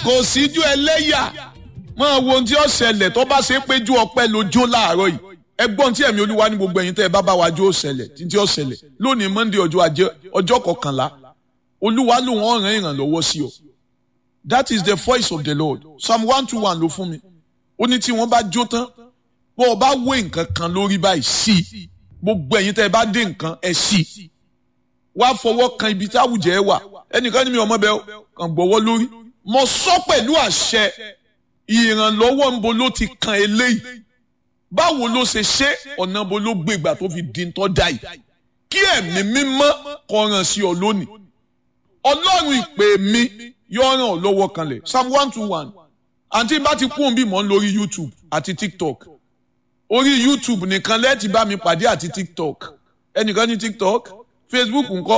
kò síjú ẹlẹ́yà máa wo ohun tí ó ṣẹlẹ̀ tó bá ṣe é péjú ọpẹ́ lójó láàárọ̀ yìí ẹgbọ́n tí ẹ̀mí olúwa ní gbogbo ẹ̀yin tẹ́ ẹ bá bá wa jó ṣẹlẹ̀ títí ó ṣẹlẹ̀ lónìí monday ọjọ́ ajé ọjọ́ kọkànlá olúwa lòun ọ̀ràn ìrànlọ́wọ́ sí ọ that is the voice of the lord psalm one two one ló fún mi ó ní tí wọ́n bá jó tán bó o bá wé nǹkan kan lórí báyìí sí i gbogbo ẹ̀yin tẹ́ ẹ bá dé nǹkan ẹ sí i wá fọwọ́ kan ibi tí àwùjẹ ẹ wà ẹnìkan ní mi ọmọ bẹ́ẹ̀ kàn gbọ́wọ́ lórí mo sọ pẹ̀lú àṣẹ ìrànlọ́wọ́ ń bo ló ti kan eléyìí báwo ló ṣe ṣe ọ̀nà bo ló gbégbà tó fi di tọ́ da yìí kí ẹ̀mí mímọ́ kọ̀ràn sí ọ lónìí ọlọ́run ìpè mi yóò ràn ọ́ lọ́wọ́ kanlẹ̀ psalm one two one àǹtí bá ti kún bí mò ń lórí youtube àti tiktok orí youtube nìkan lẹ́ẹ̀tì bá mi pàdé àti tiktok ẹnìkan ní tiktok facebook ńkọ́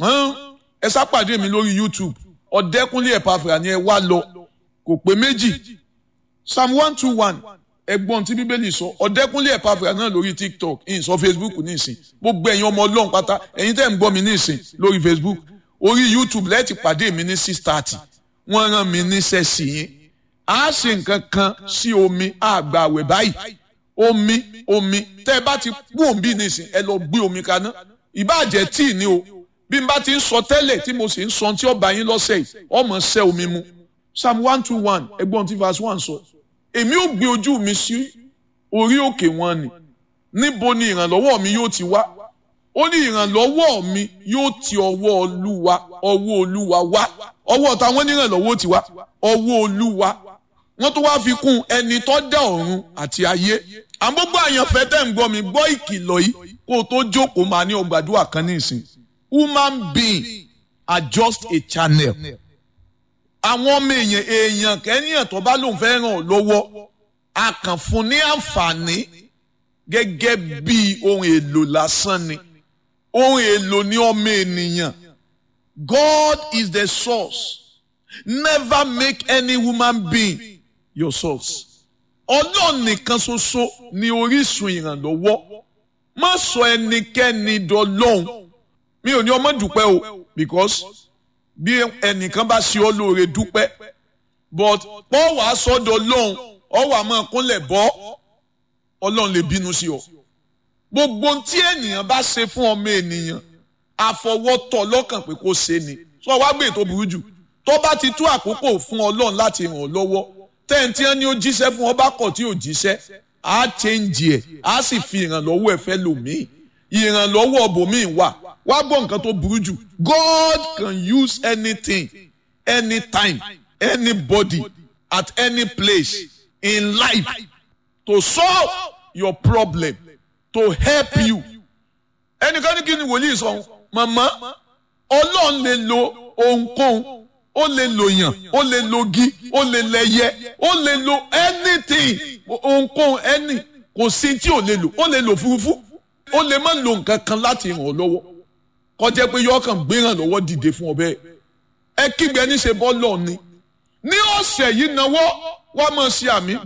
ẹ sá pàdé mi lórí youtube ọ̀dẹ́kúnlé ẹ̀pàfà ni ẹ wá lọ kò pé méjì psalm one two one ẹgbọ́n tí bíbélì sọ ọ̀dẹ́kúnlé ẹ̀pàfà náà lórí tiktok ìyìn sọ facebook nísìn gbogbo ẹ̀yin ọmọ ọlọ́run pátá ẹ̀yin tẹ́ ń gbọ́ mi nísìn lórí facebook orí youtube lẹ́ẹ̀tì pàdé mi ní six thirty wọ́n rán mi níṣẹ́ sí yín a ṣe nǹkan kan sí omi àgbàwẹ̀ báyìí omi omi tẹ́ ẹ bá ti kú òǹbí nísìn ẹ lọ gbé omi kaná ìbáàjẹ́ tíì ní o bí n bá ti ń sọ tẹ́lẹ̀ tí mo sì ń sọ tí ọba yín lọ́sẹ̀ yìí ọmọ ṣẹ́ omi mu psalm one two one ẹgbọ́n tí verse one sọ èmi ò gbé ojú mi sí orí òkè wọn ni níbo ni ìrànlọ́wọ́ mi yóò ti wá ó ní ìrànlọ́wọ́ mi yóò ti ọwọ́ olúwa ọwọ́ olúwa wá ọwọ́ táwọn onírànlọ́wọ́ ti wá ọwọ́ olúwa wọ́n tó wáá fi kún ẹni tó dá ọ̀run àti ayé àgbógbó àyànfẹ́ tẹ̀ ń gbọ́ mi gbọ́ ìkìlọ̀ yìí kó o tó jókòó máa ní ọgbàdúrà kan ní ìsìn human being are just a channel. àwọn ọmọ èèyàn èèyàn kẹ́nìyàn tó bá lóun fẹ́ ràn ọ́ lọ́wọ́ a kàn fún ní àǹfààní gẹ́gẹ́ bí ohun èlò lásán ni ohun èlò ní ọmọ ènìyàn God is the source never make any human being your source ọlọ́run nìkan ṣoṣo ni orísun ìrànlọ́wọ́ má sọ ẹnikẹ́ni dọlọ́hun mi ò ní ọmọ dúpẹ́ o because bí ẹnìkan bá ṣe ọ́ lóore dúpẹ́ but pọ́ wàá sọ́dọ̀ lọ́hùn ọ wà máa kúnlẹ̀ bọ́ ọlọ́run lè bínú sí ọ. gbogbo tí ènìyàn bá ṣe fún ọmọ ènìyàn àfọwọ́tọ̀ lọ́kàn pé kó ṣe ni sọ wá gbé tó burú jù tó bá ti tó àkókò fún ọlọ́run láti ràn ọ́ lọ́wọ́ tẹ́ǹtì ẹ̀ ni ó jíṣẹ́ fún ọba kọ̀ tí ò jíṣẹ́ á change ẹ̀ á sì fi ìrànlọ́wọ́ ẹ̀ fẹ́ lòmíì ìrànlọ́wọ́ ọbòmíì wà wá gbọ́ nǹkan tó burú jù God can use anything anytime anybody at any place in life to solve your problem to help you. ẹnìkan ní kí ni wòlíì sọ màmá ọlọ́run lè lo ohunkóhun ó lè lo yàn ó lè lo gi ó lè lẹyẹ ó lè lo anything ohunkóhun any kò sí tí ò lè lò ó lè lò fúrufú ó lè má lo nǹkan kan láti ràn ọ́ lọ́wọ́ kọjá pé yọ kàn gbéràn lọ́wọ́ dìde fún ọ bẹ́ẹ̀ ẹ kígbe ní ṣe bọ́ọ̀lù ni ní ọ̀sẹ̀ yìí náwó wá mọ̀ sí àmì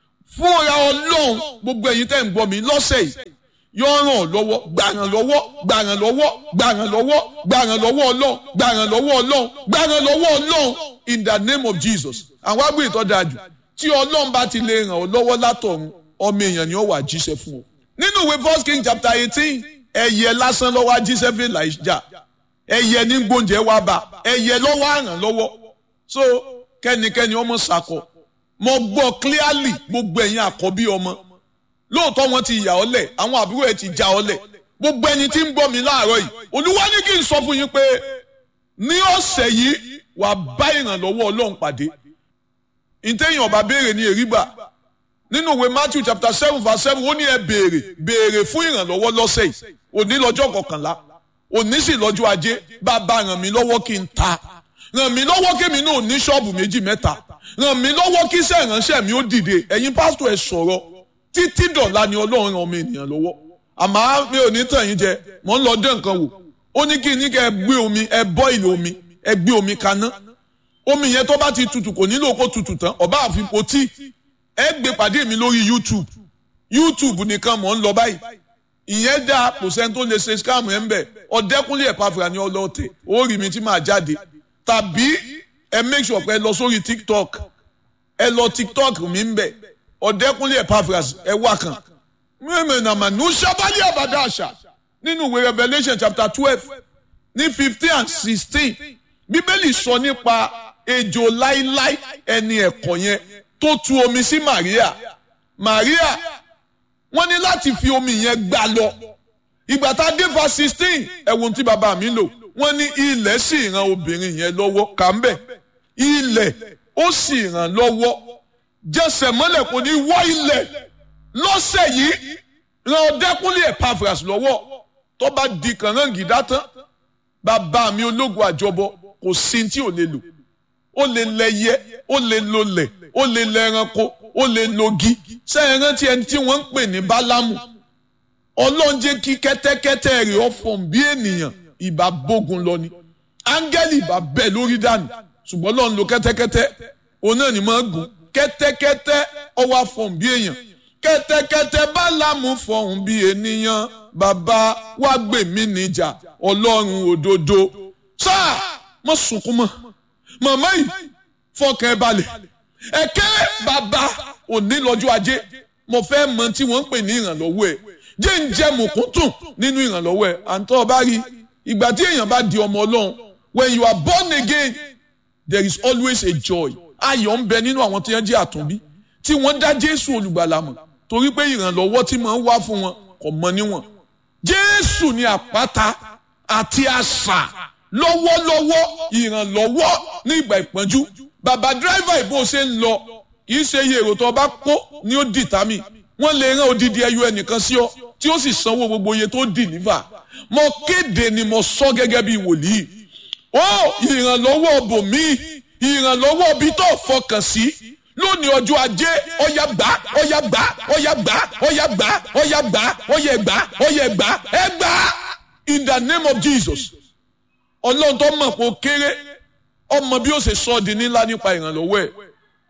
fúnra ọlọ́run gbogbo ẹ̀yin tẹ́ ń gbọ́ mi lọ́sẹ̀ yìí yọ ràn ọ́ lọ́wọ́ gbàràn lọ́wọ́ gbàràn lọ́wọ́ gbàràn lọ́wọ́ gbàràn lọ́wọ́ ọlọ́run gbàràn lọ́wọ́ ọlọ́run gbàràn lọ́wọ́ ọlọ́run in the name of Jesus àwọn àgbẹ̀ ìtọ́jú tí ọlọ́run bá ti lè ràn ọ́ lọ́wọ́ látọ̀run ọmọ èèyàn ni ó wà jíṣẹ́ fún ọ nínú ìwé first king chapter eighteen ẹyẹ lásán lọ́wọ́ ajíṣẹ́ fún Èlíjà ẹyẹ ní gbóúnjẹ wá bá ẹyẹ lọ́wọ́ àràn lọ́wọ́ so kẹ́nikẹ́ni ọmọ sàkọ mo gbọ́ clearly gbogbo ẹ̀yin àkọ́bí ọmọ lóòótọ́ wọn ti yà ọ́ lẹ̀ àwọn àbúrò ẹ̀ ti já ọ́ lẹ̀ gbogbo ẹni tí ń gbọ́ mi láàárọ̀ yìí olúwa ní kí n sọ fún yín pé ní ọ̀sẹ̀ yìí wàá bá ìrànlọ́wọ́ ọlọ́run pàdé ìtẹ̀yìn ọba béèrè ní èrígbà nínú ìwé Matthew chapter seven verse seven ó ní ẹ béèrè béèrè fún ìrànlọ́wọ́ lọ́sẹ̀ yìí òní lọ́jọ́ kọkànlá òní sì lọ́jọ́ ajé bàbá ràn mí lọ́wọ́ kí n ta ràn mí lọ́wọ́ kémi náà ní ṣọ́ọ̀bù méjì mẹ́ta ràn mí lọ́wọ́ kí iṣẹ́ ìránṣẹ́ mi ó dìde ẹ̀yin pásítọ̀ ẹ̀ sọ̀rọ̀ títí dọ̀la ni ọlọ́run ràn ọmọ ènìyàn lọ́wọ́ àmọ́ mi ò ní tàn yín jẹ mò ń lọ dé nǹkan wò ó ní kí ní kẹ́ ẹ gbé omi ẹ bọ́ ìlò omi ẹ gbé omi kaná omi yẹn tó bá ti tutù kò nílò kó tutù tán ọba àfipò tí ẹ gbé pàdé mi lórí YouTube YouTube nìkan mò ń lọ báyìí ìyẹn dá kò sẹ́ni tó lè ṣe scam ẹ̀ ń bẹ̀ ọ̀dẹ́kúnlé ẹ̀ pàfẹ́ ni ọlọ́ọ̀tẹ̀ ó rí mi tí màá jáde tàbí ẹ make sure pé ẹ lọ sórí tiktok ẹ lọ tiktok mi ń bẹ ọ̀dẹ́kúnlé epaphras ẹ wá kan mímì nàmà ní sábàlì àbàdà àṣà nínú ìwé revelation chapter twelve ní fifteen and sixteen bíbélì sọ nípa ejò láíláí ẹni ẹ̀kọ́ yẹn tó tu omi sí maria maria wọ́n ní láti fi omi yẹn gbà lọ ìgbà tá a dé fa sixteen ẹ̀wọ̀n tí bàbá mi lò wọ́n ní ilẹ̀ sì ran obìnrin yẹn lọ́wọ́ kà ń bẹ̀ ilẹ̀ ó sì ràn lọ́wọ́ jẹsẹ̀ mọ́lẹ̀ kò ní wọ́ ilẹ̀ lọ́sẹ̀ yìí ran ọ̀dẹ́kúnlé epaphras lọ́wọ́ tó bá di kànrán gìdá tán bàbá mi ológun àjọbọ kò sí tí ò lè lò ó lè lẹyẹ ó lè lolẹ̀ ó lè lẹranko ó lè logi sẹ́yìn rántí ẹni tí wọ́n ń pè ní bálámù ọlọ́run jẹ́ kí kẹ́tẹ́kẹ́tẹ́ rẹ̀ ọ̀fọ̀n bí ènìyàn ìbá bógun lọ ni áńgẹ́lì ìbá bẹ̀ lórí dànù ṣùgbọ́n ọlọ́run lo kẹ́tẹ́kẹ́tẹ́ òun náà ni máa gùn kẹ́tẹ́kẹ́tẹ́ ọwọ́ àfọ̀n bí èèyàn kẹ́tẹ́kẹ́tẹ́ bálámù fọ̀hún bí ènìyàn bàbá wá gbè mí níjà ọlọ́run òdodo sáà mọ̀ sunkún mọ́ màmá yìí fọkàn ẹ balẹ̀ ẹ̀kẹ́ bàbá òní lọ́jọ́ ajé mo fẹ́ mọ tí wọ́n ń pè ní ìrànlọ́wọ́ ẹ̀ jẹ́ ń jẹ́ mùkúntùn nínú ìrànlọ́wọ́ ẹ̀ àǹtọ́ ọba rí ìgbà tí èèyàn bá di ọmọ ọlọ́run when you are born again there is always a joy ayọ̀ ń bẹ nínú àwọn tí wọ́n jẹ́ àtúnbí tí wọ́n dá jésù olùgbàlà mọ̀ torí pé ìrànlọ́wọ́ tí máa ń wá fún wọn kò mọ níwọ̀n jésù ni àpáta àti àṣà lọ́wọ́lọ́wọ́ ìrànlọ́wọ́ ní ìgbà ìpọ́njú bàbá dírẹ́fà ìbò ṣe ń lọ kì í ṣe iye èrò tó bá kó ni ó dìtámì wọ́n lè rán odidi ẹyọ ẹnìkan sí ọ tí ó sì sanwó gbogbo iye tó dìlífà mo kéde ni mo sọ gẹ́gẹ́ bí wòlíì ó ìrànlọ́wọ́ bòmí ìrànlọ́wọ́ bí tó fọkàn sí lónìí ọjọ́ ajé ọ̀yà gbà ọ̀yà gbà ọ̀yà gbà ọ̀yà gbà ọ̀yà gbà ọ̀yà gbà ọ̀yà gbà ẹ gbà in the name of Jesus ọlọ́run tó mọ̀ pé ó kéré ọmọ bí ó ṣe sọ di nílá nípa ìrànlọ́wọ́ ẹ̀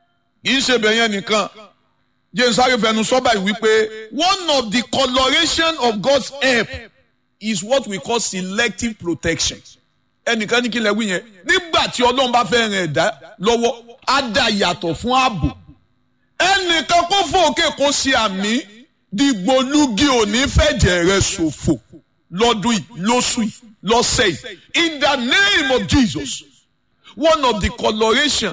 kì í ṣe bẹ̀yẹn nìkan james arifẹnu sọ́bà yìí wípé one of the coloration of God's help is what we call selective protection ẹnìkan ní kí lẹ wí yẹn nígbà tí ọlọ́run bá fẹ́ ràn ẹ̀dá lọ́wọ́ á dá yàtọ̀ fún ààbò ẹnìkan kó fòkè kó ṣe àmì dìgbòlugi òní fẹ̀jẹ̀ rẹ̀ ṣòfò lọ́dún yìí lóṣù yìí lọ́sẹ̀ yìí in the name of Jesus one of the coloration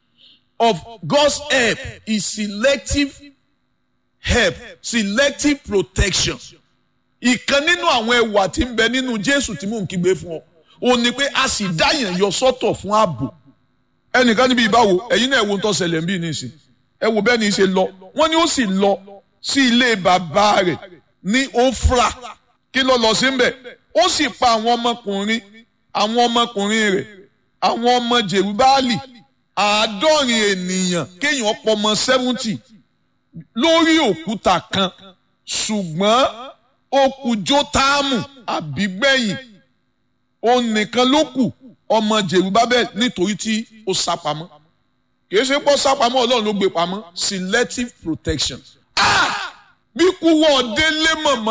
of God's help is selective help selective protection ìkan nínú àwọn ẹwà tí ń bẹ nínú Jésù tí mò ń kígbe fún ọ ò ní pé a sì dáyàn yọ sọ́tọ̀ fún ààbò ẹnìkan níbi ìbáwo ẹ̀yin náà ẹ wo ń tó ṣẹlẹ̀ ń bí nísìn ẹ wo bẹ́ẹ̀ ni ṣe lọ wọ́n ní ó sì lọ sí ilé bàbá rẹ̀ ní Ofra kí ló lọ sí mbẹ̀ ó sì pa àwọn ọmọkùnrin àwọn ọmọkùnrin rẹ̀ àwọn ọmọ Jerubáàlì àádọ́rin ènìyàn kéèyàn pọmọ seventy lórí òkúta kan ṣùgbọ́n ó kù Jótámù àbígbẹ̀yìn òun nìkan ló kù ọmọ Jerubábẹ́lì nítorí tí ó sá pamọ́ kì í ṣe pọ́ sá pamọ́ Ọlọ́run ló gbé pamọ́ selective protection. Ah! bí kú wọ́n délé mọ̀mọ́.